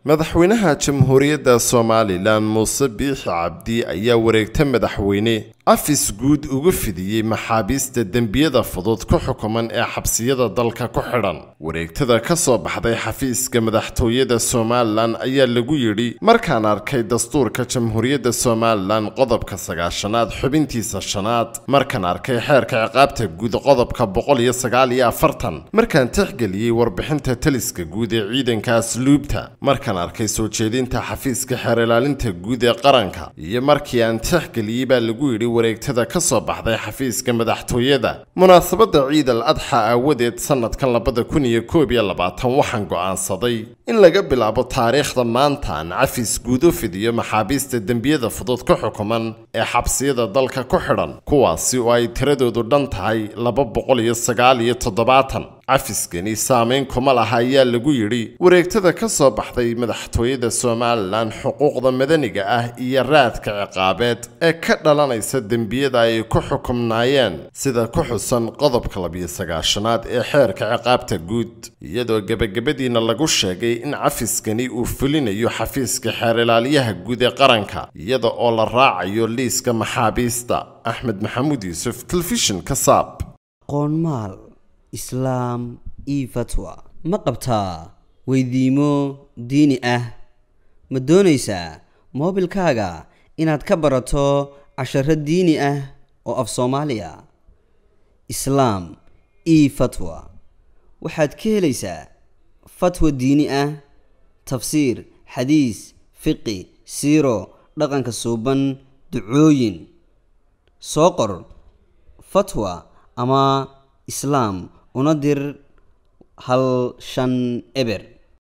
madaxweynaha jamhuuriyadda somalilan muuse biixi cabdi ayaa wareegta madaxweyne afis guud uga fidiyey maxaabiista dembiyada fudud ku xukuman ee xabsiyada dalka ku xidhan wareegtada ka soo baxday xafiiska madaxtooyada somalilan ayaa lagu yidhi markaan arkay dastuurka jamhuuriyadda somalilan qodobka sagaashanaad xubintiisa shanaad markaan arkay xeerka ciqaabta guud qodobka boqol iyo sagaal iyo afartan markaan tixgeliyey warbixinta taliska guud ee ciidanka asluubta markaan arkay soo jeedinta xafiiska xeer ilaalinta guud ee qaranka iyo markii aan tixgeliyey baa lagu yidhi wareegtada ka soo baxday xafiiska madaxtooyada munaasabadda ciid al adxa aawadeed sanadkan labada kun iyo koob iyo labaatan waxaan go'aansaday in laga bilaabo taariikhda maanta aan cafis guud u fidiyo maxaabiista dembiyada fudud ka xukuman ee xabsiyada dalka ku xidhan kuwaasi oo ay tiradoodu dhan tahay laba boqol iyo sagaal iyo toddobaatan cafiskani saameyn kuma laha ayaa lagu yidhi wareegtada ka soo baxday madaxtooyada somalilan xuquuqda madaniga ah iyo raadka ciqaabeed ee ka dhalanaysa dembiyada ay ku xukumnaayeen sida ku xusan qodobka labiyo sagaashanaad ee xeerka ciqaabta guud iyadoo gebagabadiina lagu sheegay in cafiskani uu fulinayo xafiiska xeer ilaaliyaha guud ee qaranka iyada oo la raacayo liiska maxaabiista axmed maxamuud yuusuf telefishinka saab qoonmaal islaam io fatwa ma qabtaa weydiimo diini ah ma doonaysaa moobilkaaga inaad ka barato casharo diini ah oo af soomaaliya islaam io fatwa waxaad ka helaysaa fatwa diini ah tafsiir xadiis fiqi siiro dhaqanka suuban ducooyin soo qor fatwa ama islaam una dir hal shan eber